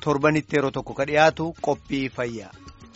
torbanitti yeroo tokko ka dhiyaatu qophii fayyaa.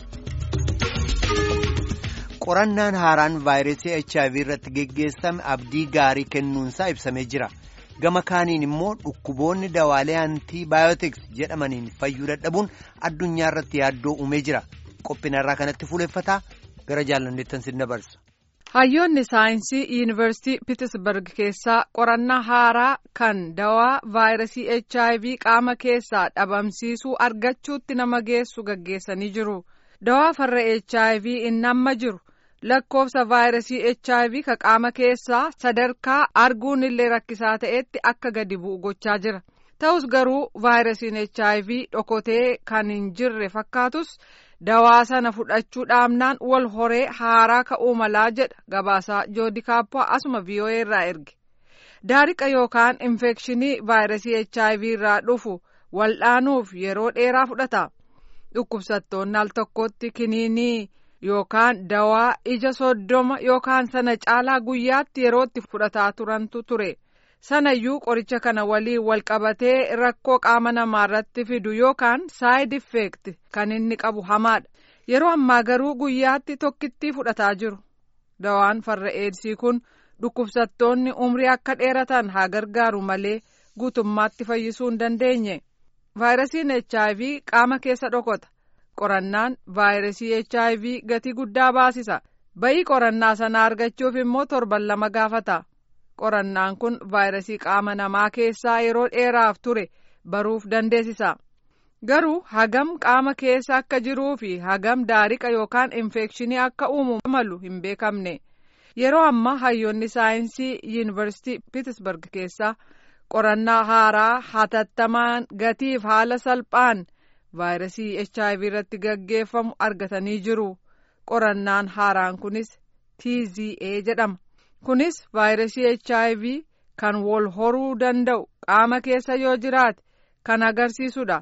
qorannaan haaraan vaayirasii HIV irratti geggeessame abdii gaarii kennuunsaa ibsamee jira. gama kaaniin immoo dhukkuboonni dawaalee antii baayootiks jedhamaniin fayyuu dadhabuun addunyaa irratti yaaddoo uumee jira qophina irraa kanatti fuuleffataa gara jaalanneettan sin dabarsa. hayyoonni saayinsii yuunivarsiitii pitisberg keessaa qorannaa haaraa kan dawaa vaayirasii hiv qaama keessaa dhabamsiisuu argachuutti nama geessu gaggeessanii jiru dawaa farra hiv inni amma jiru. lakkoofsa vaayirasii hiv ka qaama keessaa sadarkaa arguun illee rakkisaa ta'etti akka gadi bu'u gochaa jira ta'us garuu vaayirasiin hiv dhokotee kan hin jirre fakkaatus dawaa sana fudhachuu dhaabnaan wal horee haaraa ka'uu malaa jedha gabaasaa joodi kaappoo asuma vii'oo'ee irraa erge daariqa yookaan infekshinii vaayirasii hiv irraa dhufu waldhaanuuf yeroo dheeraa fudhata dhukkubsattoonni al tokkotti kiniinii. yookaan dawaa ija soddoma yookaan sana caalaa guyyaatti yerootti fudhataa turantu ture sanayyuu qoricha kana waliin walqabatee rakkoo qaama namaa irratti fidu yookaan saayid effeekt kan inni qabu hamaadha yeroo ammaa garuu guyyaatti tokkittii fudhataa jiru dawaan farra eedsii kun dhukkubsattoonni umrii akka dheeratan haa gargaaru malee guutummaatti fayyisuu hin dandeenye vaayirasiin hiv qaama keessa dhokota. qorannaan vaayirasii hiv gatii guddaa baasisa ba'ii qorannaa sana argachuuf immoo torban lama gaafata qorannaan kun vaayirasii qaama namaa keessaa yeroo dheeraaf ture baruuf dandeessisa garuu hagam qaama keessa akka jiruu fi hagam daariqa yookaan infekshinii akka uumu malu hin beekamne yeroo ammaa hayyoonni saayinsii yuunivarsiitii pitisberg keessaa qorannaa haaraa hatattamaan gatiif haala salphaan. vaayirasii hiv irratti gaggeeffamu argatanii jiru qorannaan haaraan kunis tza jedhama kunis vaayirasii hiv kan wal horuu danda'u qaama keessa yoo jiraate kan agarsiisudha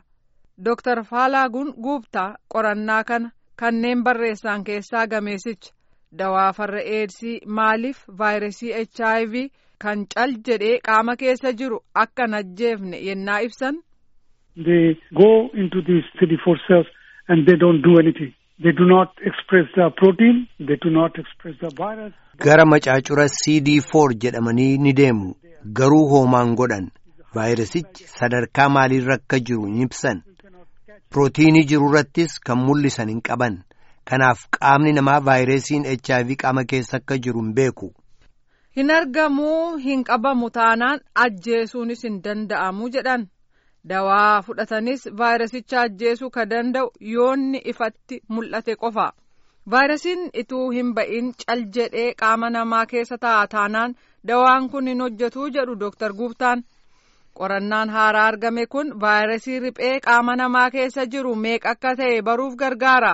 dr faalaaguun guubtaa qorannaa kana kanneen barreessan keessaa gameessicha dawaa farra eedsii maaliif vaayirasii hiv kan cal jedhee qaama keessa jiru akka hin ajjeefne yennaa ibsan. they go into these CD4 cells and they don't do anything. They do not express the protein, they do not express the virus. Gara macaacura CD4 jedhamanii ni deemu. Garuu hoomaan godhan. Vaayirasichi sadarkaa maaliirra akka jiru hin ibsan. Pirootiinii jiru irrattis kan mul'isan hin qaban. Kanaaf qaamni namaa vaayirasiin HIV qaama keessa akka jiru hin beeku. Hin argamuu hin qabamu taanaan ajjeesuunis hin danda'amu jedhan. dawaa fudhatanis vaayirasicha ajjeesuu ka danda'u yoonni ifatti mul'ate qofa vaayirasiin ituu hin ba'in cal jedhee qaama namaa keessa taa'a taanaan dawaan kun hin hojjetuu jedhu dooktar guubtaan qorannaan haaraa argame kun vaayirasii riphee qaama namaa keessa jiru meeqa akka ta'e baruuf gargaara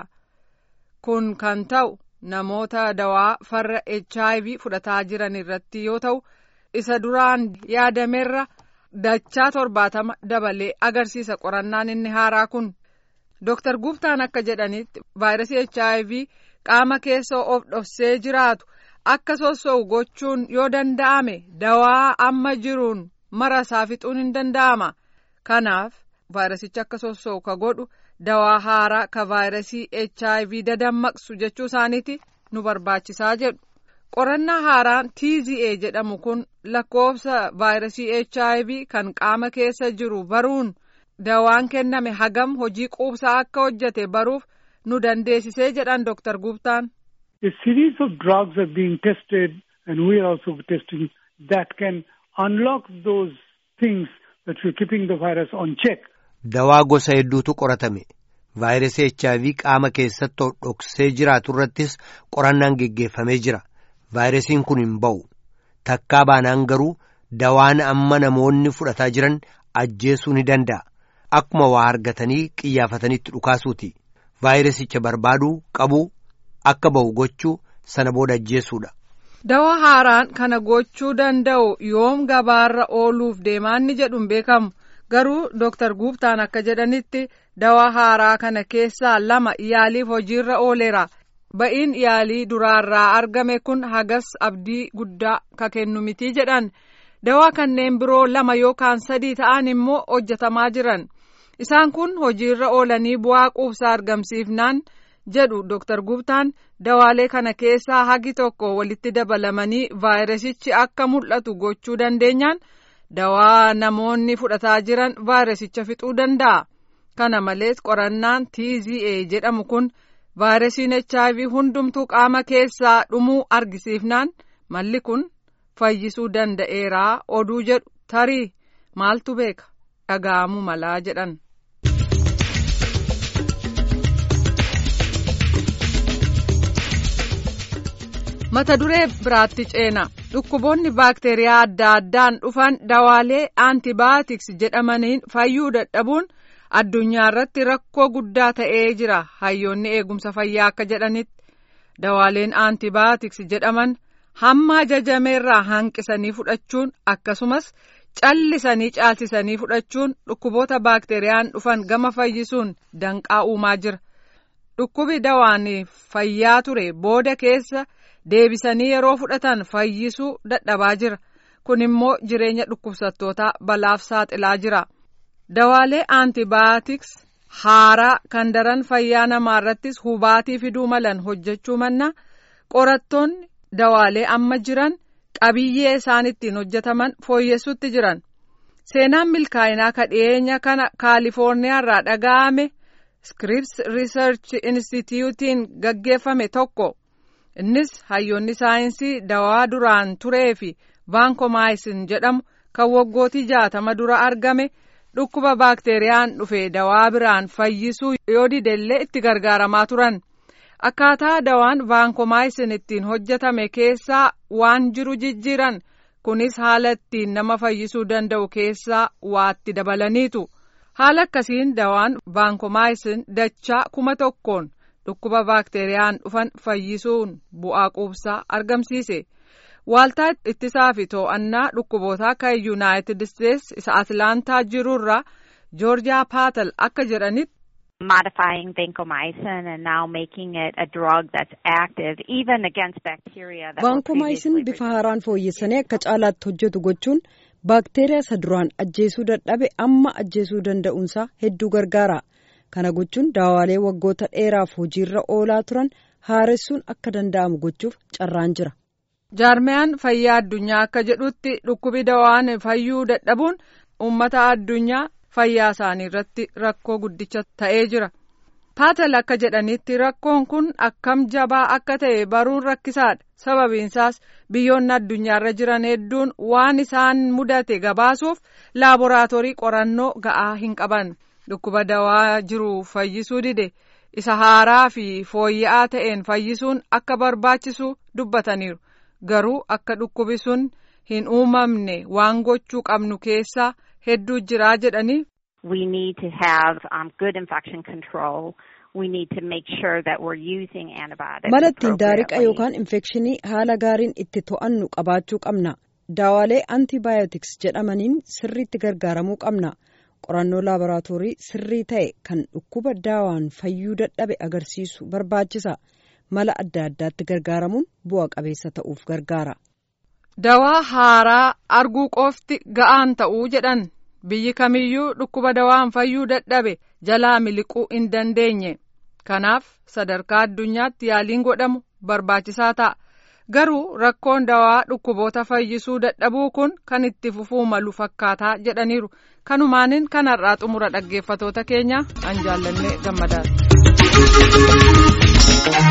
kun kan ta'u namoota dawaa farra hiv fudhataa jiran irratti yoo ta'u isa duraan yaadamerra. dachaa torbaatama dabalee agarsiisa qorannaan inni haaraa kun dooktar guubtaan akka jedhanitti vaayirasii hiv qaama keessa of dhoksee jiraatu akka sossoo'u gochuun yoo danda'ame dawaa amma jiruun mara isaa fixuun hin danda'ama kanaaf vaayirasicha akka sossoo'u ka godhu dawaa haaraa ka vaayirasii hiv dadammaqsu jechuu isaaniiti nu barbaachisaa jedhu. qorannaa haaraan tza jedhamu kun lakkoofsa vaayirasii hiv kan qaama keessa jiru baruun dawaan kenname hagam hojii quubsaa akka hojjete baruuf nu dandeessisee jedhan dooktar guubtaan. A series of drugs are being tested and we are also testing that can unlock those things that we're keeping the virus on check. Dawaa gosa hedduutu qoratame. Vaayirasii HIV qaama keessatti dhoksee jiraatu irrattis qorannaan geggeeffamee jira. vaayirasiin kun hin ba'u takkaa baanaan garuu dawaan amma namoonni fudhataa jiran ajjeesuu ni danda'a akkuma waa argatanii qiyyaafatanitti dhukaasuuti vaayirasicha barbaaduu qabuu akka ba'u gochuu sana booda ajjeesuudha. dawaa haaraan kana gochuu danda'u yoom gabaarra ooluuf deemaanni jedhu hin beekamu garuu dooktar guubtaan akka jedhanitti dawaa haaraa kana keessaa lama yaaliif hojiirra ooleera. ba'iin yaalii duraarraa argame kun hagas abdii guddaa ka kennu miti jedhan dawaa kanneen biroo lama yookaan sadii ta'an immoo hojjetamaa jiran isaan kun hojiirra oolanii bu'aa quubsaa argamsiifnaan jedhu Dr. Gubtaan dawaalee kana keessaa hagi tokko walitti dabalamanii vaayirasichi akka mul'atu gochuu dandeenyaan dawaa namoonni fudhataa jiran vaayirasicha fixuu danda'a. Kana malees qorannaan TZA jedhamu kun vaayirasiin HIV hundumtuu qaama keessaa dhumuu argisiifnaan malli kun fayyisuu danda'eeraa oduu jedhu tarii maaltu beeka dhaga'amuu malaa jedhan. mata duree biraatti ceena dhukkuboonni baakteeriyaa adda addaan dhufan dawaalee aantibaatiks jedhamaniin fayyuu dadhabuun addunyaa irratti rakkoo guddaa ta'ee jira hayyoonni eegumsa fayyaa akka jedhanitti dawaaleen aantibaatiks jedhaman hamma ajajameerraa hanqisanii fudhachuun akkasumas callisanii caalchisanii fudhachuun dhukkuboota baakteeriyaan dhufan gama fayyisuun danqaa uumaa jira dhukkubi dawaan fayyaa ture booda keessa. deebisanii yeroo fudhatan fayyisuu dadhabaa jira kun immoo jireenya dhukkubsattootaa balaaf saaxilaa jira dawaalee aantibaatiks haaraa kan daran fayyaa namaa irrattis hubaatii fiduu malan hojjechuu manna qorattoonni dawaalee amma jiran qabiyyee isaan ittiin hojjetaman fooyyessuutti jiran seenaan milkaa'inaa kadhiyeenya kana kaalifoorniyaa irraa dhaga'ame scripps research instituutiin gaggeeffame tokko. innis hayyoonni saayinsii dawaa duraan turee fi vaankomaayisin jedhamu kan waggootii jaatama dura argame dhukkuba baakteeriyaan dhufe dawaa biraan fayyisuu yoo didellee itti gargaaramaa turan akkaataa dawaan vaankomaayisin ittiin hojjetame keessaa waan jiru jijjiiran kunis haala ittiin nama fayyisuu danda'u keessaa waatti dabalaniitu haala akkasiin dawaan vaankomaayisin dachaa kuma tokkoon. dhukkuba baakteeriyaan dhufan fayyisuun bu'aa quubsaa argamsiise waaltaa ittisaa fi to'annaa dhukkubootaa kan yuunaayitid isteetsi isa atlaantaa jirurraa joorjiyaa paatal akka jedhanitti. modifying vancomycin and now making it a drug that's active even against bacteria that vaankomaayisin bifa haaraan fooyyessanii akka caalaatti hojjetu gochuun baakteeriyaa isa duraan ajjeesuu dadhabe amma ajjeesuu danda'uunsaa hedduu gargaara. kana gochuun daawaalee waggoota dheeraaf hojiirra oolaa turan haaressuun akka danda'amu gochuuf carraan jira. jaarmiyaan fayyaa addunyaa akka jedhutti dhukkubi dawaan fayyuu dadhabuun uummata addunyaa fayyaa isaanii irratti rakkoo guddicha ta'ee jira. paatal akka jedhanitti rakkoon kun akkam jabaa akka ta'e baruun rakkisaadha sababiinsaas biyyoonni addunyaarra jiran hedduun waan isaan mudate gabaasuuf laaboraatoorii qorannoo ga'aa hin qaban. dhukkuba dawaa jiru fayyisuu dide isa haaraa fi fooyya'aa ta'een fayyisuun akka barbaachisu dubbataniiru garuu akka dhukkubi sun hin uumamne waan gochuu qabnu keessaa hedduu jiraa jedhanii. We need to have um, good infection control. We need to make sure that we're using antibiotics. mala ittiin daariqa yookaan infekshinii haala gaariin itti to'annu qabaachuu qabna daawaalee antibaayotiks jedhamaniin sirriitti gargaaramuu qabna. qorannoo laaboraatoorii sirrii ta'e kan dhukkuba daawaan fayyuu dadhabe agarsiisu barbaachisa mala adda addaatti gargaaramuun bu'a qabeessa ta'uuf gargaara. dawaa haaraa arguu qofti ga'aan ta'uu jedhan biyyi kamiyyuu dhukkuba dawaan fayyuu dadhabe jalaa miliquu hin dandeenye kanaaf sadarkaa addunyaatti yaaliin godhamu barbaachisaa ta'a. garuu rakkoon dawaa dhukkuboota fayyisuu dadhabuu kun kan itti fufuu malu fakkaataa jedhaniiru kanumaaniin kanarraa xumura dhaggeeffatoota keenya an jaallanne gammadaadha.